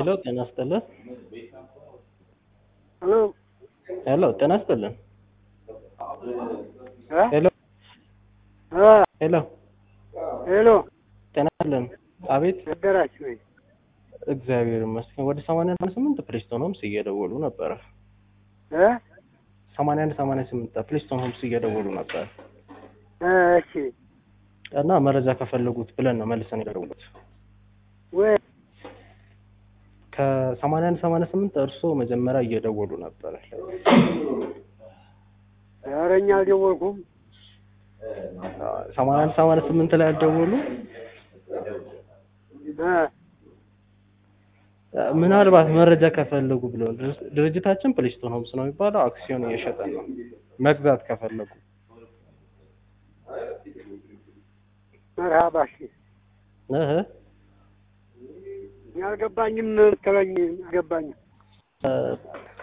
ሄሎ ጤና ይስጥልን። ሄሎ ሄሎ ጤና ይስጥልን። እ ሄሎ እ ሄሎ ሄሎ ጤና ይስጥልን። አቤት ነገራችሁ ወይ? እግዚአብሔር ይመስገን። ወደ ሰማንያ አንድ ስምንት ፕሪስቶን ሆምስ እየደወሉ ነበረ። እ ሰማንያ አንድ ሰማንያ ስምንት ፕሪስቶን ሆምስ እየደወሉ ነበር እ እሺ እና መረጃ ከፈለጉት ብለን ነው መልሰን የደወሉት። ወይ ከሰማንያ አንድ ሰማንያ ስምንት እርስዎ መጀመሪያ እየደወሉ ነበረ። ኧረ እኛ አልደወልኩም። ሰማንያ አንድ ሰማንያ ስምንት ላይ ያልደወሉ እ ምናልባት መረጃ ከፈለጉ ብለው ድርጅታችን ፕሊስቶን ሆምስ ነው የሚባለው። አክሲዮን እየሸጠ ነው መግዛት ከፈለጉ መርሃባ እሺ። እህ እኔ አልገባኝም የምትለኝ አልገባኝም። እ